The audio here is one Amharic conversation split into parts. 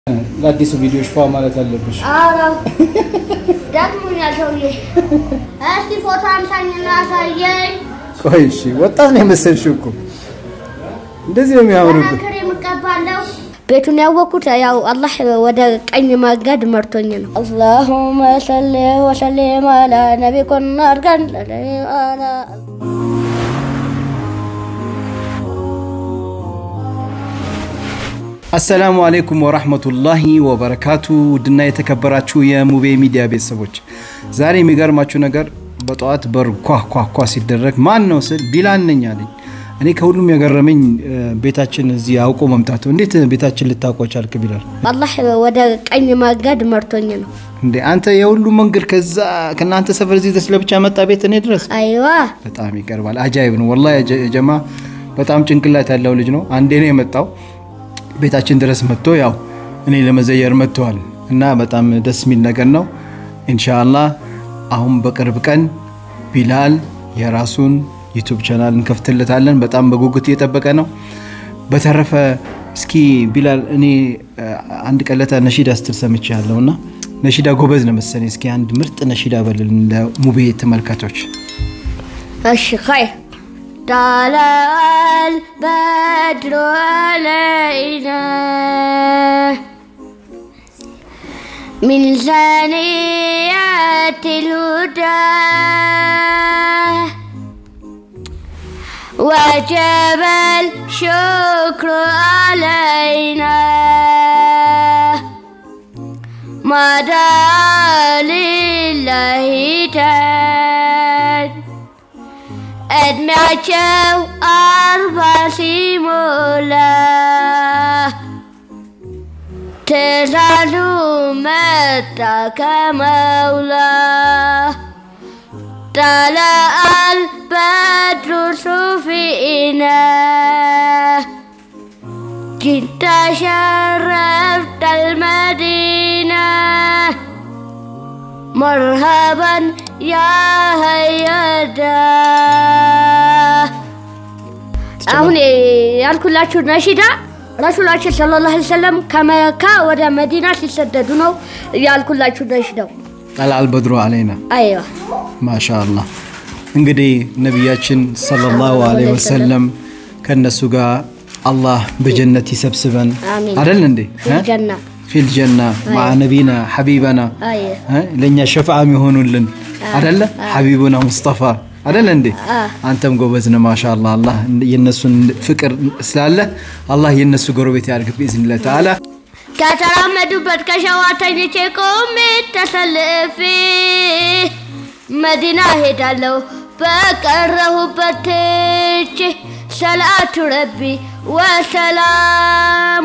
ለአዲሱ ቪዲዮሽ ፏ ማለት አለብሽ። ኧረ ደክሞኛል ሰውዬ። እስኪ ፎቶ አንሳኝና አሳየኝ። ቆይ እሺ፣ ወጣት ነው የመሰልሽው እኮ እንደዚህ ነው የሚያምርብህ። ክሬ የምቀባለው ቤቱን ያወቅኩት ያው አላህ ወደ ቀኝ መንገድ መርቶኝ ነው። አላሁመ ሰሊ ወሰሊም አላ ነቢኩን አድርገን አላ አሰላሙ አሌይኩም ወራህመቱላሂ ወበረካቱ። ውድና የተከበራችሁ የሙቤ ሚዲያ ቤተሰቦች ዛሬ የሚገርማችሁ ነገር በጠዋት በር ኳ ኳ ኳ ሲደረግ ማን ነው ስል ቢላል ነኝ አለኝ። እኔ ከሁሉም የገረመኝ ቤታችን እዚህ አውቆ መምጣቱ። እንዴት ቤታችን ልታውቀው ቻልክ ቢላል? አላህ ወደ ቀኝ መንገድ መርቶኝ ነው። እንዴ አንተ የሁሉ መንገድ ከዛ ከእናንተ ሰፈር እዚህ ድረስ ለብቻ መጣ ቤት እኔ ድረስ አይዋ በጣም ይቀርባል። አጃይብ ነው ወላሂ። የጀ- ጀማ በጣም ጭንቅላት ያለው ልጅ ነው። አንዴ ነው የመጣው ቤታችን ድረስ መጥቶ ያው እኔ ለመዘየር መጥተዋል እና በጣም ደስ የሚል ነገር ነው። ኢንሻአላህ አሁን በቅርብ ቀን ቢላል የራሱን ዩቱብ ቻናል እንከፍትለታለን። በጣም በጉጉት እየጠበቀ ነው። በተረፈ እስኪ ቢላል እኔ አ, አንድ ቀለታ ነሺዳ ስትል ሰምቼ ያለውና ነሺዳ ጎበዝ ነው መሰለኝ። እስኪ አንድ ምርጥ ነሺዳ በልልን ለሙቤ ተመልካቾች። እሺ ኸይር ጣለዐል በድሩ ዐለይና ሚን ሰኒያቲል ሁዳ ወጀበ الشكر علينا ما دعا لله تعالى እድሜያቸው አርባ ሲሞላ ትእዛዙ መጣ ከመውላ ጠለዐል በድሩ ሱፊና ጅንተ ሸረፍተ المدينة مرحبا يا هيدا አሁን ያልኩላችሁ ነሺዳ ረሱላችን ሰለላሁ ዐለይሂ ወሰለም ከመካ ወደ መዲና ሲሰደዱ ነው ያልኩላችሁ ነሺዳው። ጠልዐል በድሩ አለይና አይዋ ማሻአላህ እንግዲህ ነቢያችን ሰለላሁ ዐለይሂ ወሰለም ከእነሱ ጋር አላህ በጀነት ይሰብስበን አሚን። አደል እንዴ ፊል ጀና ፊል ጀና ማዓ ነቢና ሐቢበና አይ እ? ለእኛ ሸፍዓ የሚሆኑልን አደለ ሐቢቡና ሙስጠፋ አደለ እንዴ አ። አንተም ጎበዝ ነህ ማሻአላህ አላህ የነሱን ፍቅር ስላለ አላህ የነሱ ጎረቤት ያድርግ ብኢዝኒላህ ተዓላ ከተራመዱበት ከሸዋተኞቼ ቆሜ ተሰልፌ መዲና ሄዳለሁ በቀረሁበት ትቼ ሰላቱ ረቢ ወሰላሙ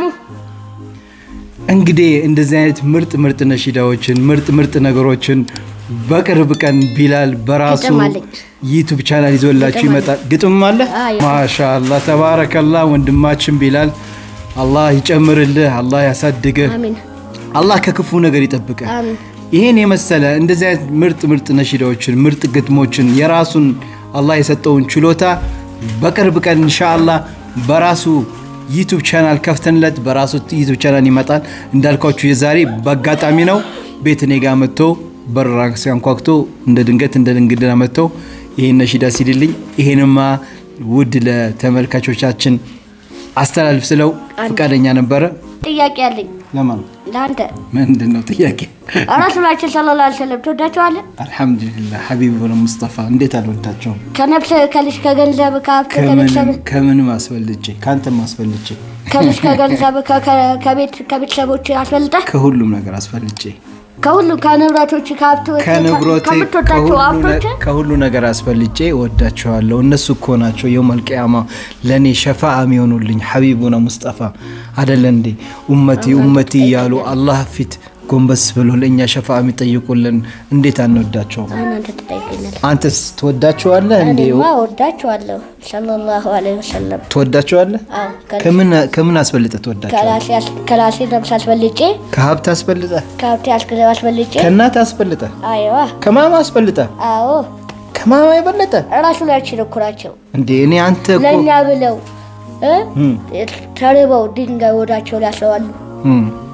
እንግዲህ እንደዚህ አይነት ምርጥ ምርጥ ነሺዳዎችን ምርጥ ምርጥ ነገሮችን በቅርብ ቀን ቢላል በራሱ ግጥም አለኝ። ዩቱብ ቻናል ይዞላችሁ ግጥም ይመጣል። ግጥም አለ። አዎ። ማሻአላ ተባረከላ። ወንድማችን ቢላል አላህ ይጨምርልህ፣ አላህ ያሳድግህ፣ አሚን አላህ ከክፉ ነገር ይጠብቅህ። አሚን ይህን የመሰለ እንደዚህ አይነት ምርጥ ምርጥ ነሺዳዎችን ምርጥ ግጥሞችን የራሱን አላህ የሰጠውን ችሎታ በቅርብ ቀን ኢንሻአላህ በራሱ ዩቱብ ቻናል ከፍተንለት በራሱ ዩቱብ ቻናል ይመጣል። እንዳልኳችሁ የዛሬ በአጋጣሚ ነው ቤት እኔ ጋር መጥቶ በራ ሲያንኳክቶ እንደ ድንገት እንደ ድንግድና መጥቶ ይህን ነሺዳ ሲልልኝ ይሄንማ ውድ ለተመልካቾቻችን አስተላልፍ ስለው ፈቃደኛ ነበረ። ጥያቄ አለኝ ለማን ለአንተ ምንድን ነው ጥያቄ? ረሱላችን ሰለላሁ ዐለይሂ ወሰለም ትወዳቸዋለህ? አልሐምዱሊላህ ሐቢብ ሙስጠፋ እንዴት አልወዳቸውም? ከነፍስ ከልጅ ከገንዘብ ከሀብት ከምንም ከቤተሰብ ከምንም አስፈልጬ ከአንተም አስፈልጬ ከልጅ ከገንዘብ ከ- ከ- ከቤት ከቤተሰቦች አስፈልጠህ ከሁሉም ነገር አስፈልጬ ከሁሉም ከንብረቶች ከሀብት ከንብሮቴ ከምትወዳቸው ከሁሉ ሀብቶች ነ- ከሁሉ ነገር አስፈልጬ ወዳቸዋለሁ። እነሱ እኮ ናቸው የውመል ቂያማ ለእኔ ሸፋ የሚሆኑልኝ ሐቢቡና ሙስጠፋ አደለ እንዴ? ኡመቲ ኡመቲ እያሉ አላህ ፊት ጎንበስ ብሎ ለእኛ ሸፋ የሚጠይቁልን እንዴት አንወዳቸውም? እናንተ ትጠይቀኛለህ። አንተስ ትወዳቸዋለህ እንዴ? እኔማ ወዳቸዋለሁ ሰለላሁ ዐለይሂ ወሰለም። ትወዳቸዋለህ? አዎ ከ- ከምን ከምን አስበልጠህ ትወዳቸዋለህ? ከራሴ አስ- ከራሴ ነብስ አስበልጬ ከሀብት አስበልጠህ ከሀብቴ አስገ- አስበልጬ ከእናት አስበልጠህ አይዋ ከማማ አስበልጠህ አዎ ከማማ የበለጠ ራሱላችን እኮ ናቸው እንዴ? እኔ አንተ እኮ ለእኛ ብለው እ? እም፣ ተርበው ድንጋይ ወዳቸው ሊያስባሉ እም፣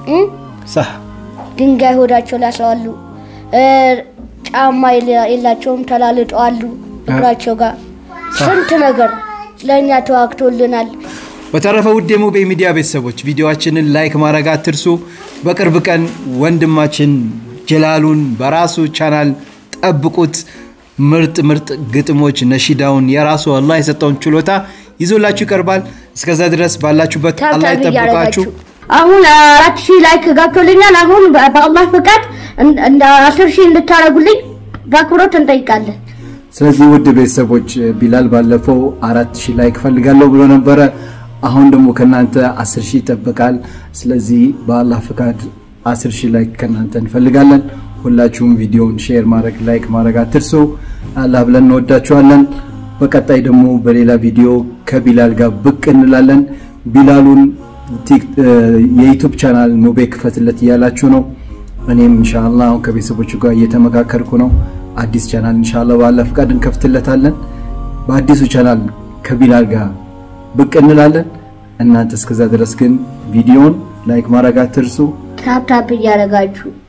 እም? ሳህ ድንጋይ ሆዳቸው ላይ ያስረዋሉ። እ፣ ጫማ የለ- የላቸውም ተላልጠዋሉ እግራቸው ጋር ስንት ነገር ለእኛ ተዋግቶልናል። በተረፈ ውድ የሙቤ ሚዲያ ቤተሰቦች ቪዲዮአችንን ላይክ ማድረግ አትርሱ። በቅርብ ቀን ወንድማችን ጀላሉን በራሱ ቻናል ጠብቁት። ምርጥ ምርጥ ግጥሞች ነሺዳውን የራሱ አላህ የሰጠውን ችሎታ ይዞላችሁ ይቀርባል። እስከዛ ድረስ ባላችሁበት አላህ ታብታብ ይጠብቃችሁ። እያደረጋችሁ አሁን አራት ሺህ ላይክ ገብቶልኛል። አሁን በ- በአላህ ፈቃድ እን- እንደ አስር ሺህ እንድታደርጉልኝ በአክብሮት እንጠይቃለን። ስለዚህ ውድ ቤተሰቦች ቢላል ባለፈው አራት ሺህ ላይክ ፈልጋለሁ ብሎ ነበረ። አሁን ደግሞ ከእናንተ አስር ሺህ ይጠበቃል። ስለዚህ በአላህ ፍቃድ አስር ሺህ ላይክ ከእናንተ እንፈልጋለን። ሁላችሁም ቪዲዮውን ሼር ማድረግ ላይክ ማድረግ አትርሱ። አላህ ብለን እንወዳችኋለን። በቀጣይ ደግሞ በሌላ ቪዲዮ ከቢላል ጋር ብቅ እንላለን። ቢላሉን ቲክ- እ፣ የዩቱብ ቻናል ሙቤ ክፈትለት እያላችሁ ነው። እኔም ኢንሻአላ አሁን ከቤተሰቦቹ ጋር እየተመካከርኩ ነው። አዲስ ቻናል ኢንሻአላ ባለ ፍቃድ እንከፍትለታለን። በአዲሱ ቻናል ከቢላል ጋር ብቅ እንላለን። እናንተ እስከዛ ድረስ ግን ቪዲዮውን ላይክ ማድረግ አትርሱ። ታፕታፕ እያደረጋችሁ